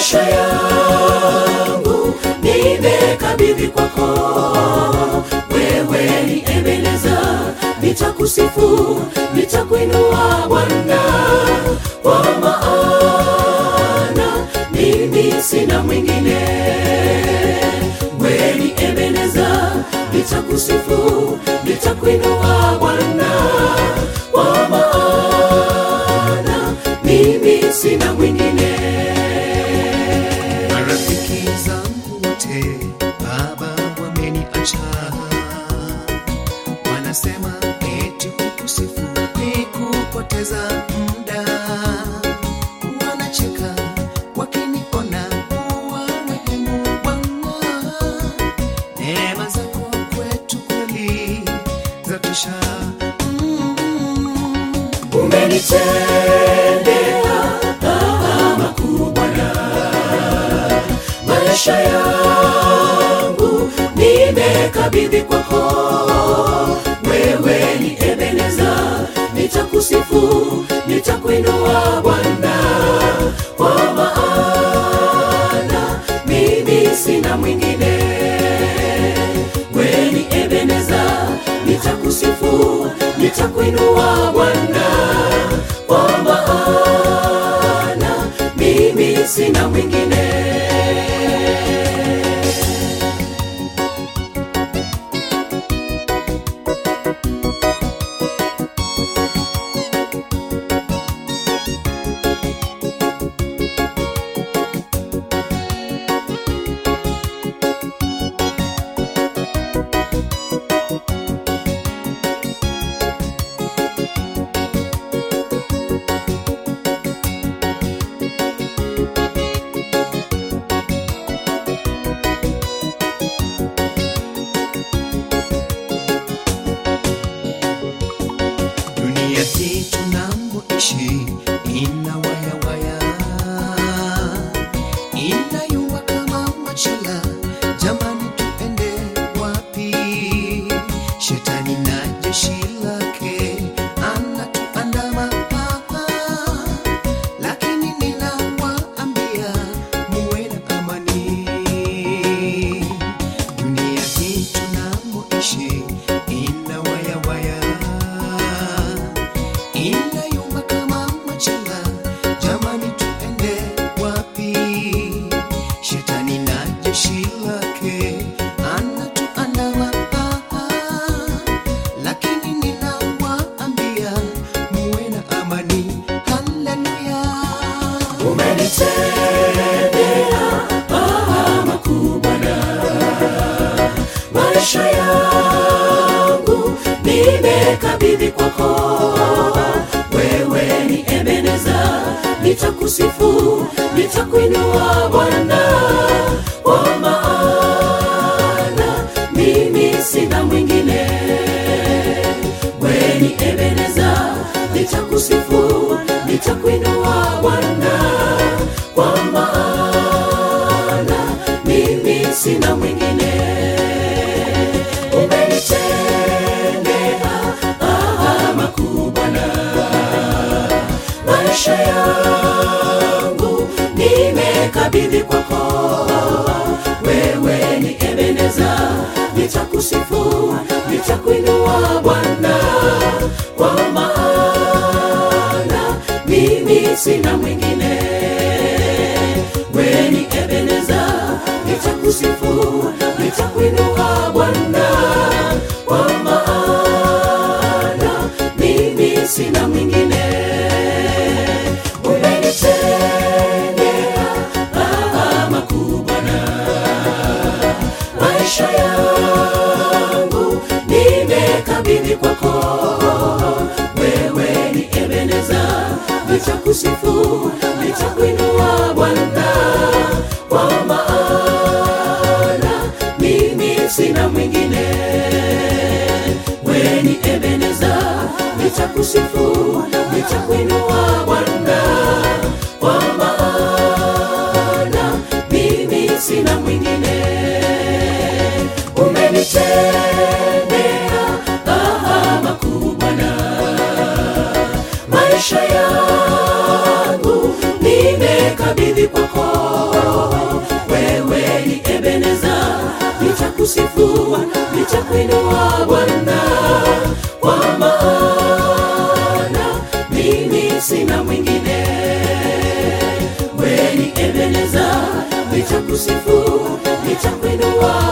maisha yangu nimekabidhi kwako wewe ni ebeneza nitakusifu nitakuinua bwana kwa maana mimi sina mwingine wewe ni ebeneza nitakusifu nitakuinua bwana kwa maana mimi sina mwingine marafiki zangu wote baba wameniacha wanasema eti kukusifu ni kupoteza muda wanacheka wakiniona wanahemu bwana neema zako kwetu kweli zatosha mm. umenitendea makuu Bwana, maisha yangu nimekabidhi kwako. Wewe ni Ebeneza, nitakusifu, nitakuinua Bwana, kwa maana mimi sina mwingine. Wewe ni Ebeneza, nitakusifu, nitakuinua Bwana, kwa maana mimi sina mwingine. dunia hii tunamoishi ina wayawaya inayumba kama machela jamani tuende wapi shetani na jeshi lake anatuandama lakini ninawaambia muwe na amani dunia hii tunamoishi ina wayawaya inayumba kama machela jamani tuende wapi shetani na jeshi lake anatuandama lakini ninawaambia muwe na amani haleluya umenitendea makuu Bwana, maisha yangu nimekabidhi kwako. Wewe ni Ebeneza, nitakusifu, nitakuinua Bwana, kwa maana mimi sina mwingine. Wewe ni Ebeneza, nitakusifu, nitakuinua Bwana, kwa maana mimi sina mwingine. Umenitendea makuu Bwana, maisha yangu nimekabidhi kwako. Wewe ni Ebeneza, nitakusifu, nitakuinua Bwana, kwa maana mimi sina mwingine. Wewe ni Ebeneza, nitakusifu, nitakuinua Bwana, kwa maana mimi sina mwingine. Umenitendea makuu Bwana, maisha yangu nimekabidhi kwako. Wewe ni Ebeneza, nitakusifu, nitakuinua Bwana, kwa maana mimi sina mwingine. Wewe ni Ebeneza, nitakusifu, nitakuinua Bwana, kwa maana mimi sina mwingine. Umenitendea makuu Bwana, maisha yangu nimekabidhi kwako. nitakusifu nitakuinua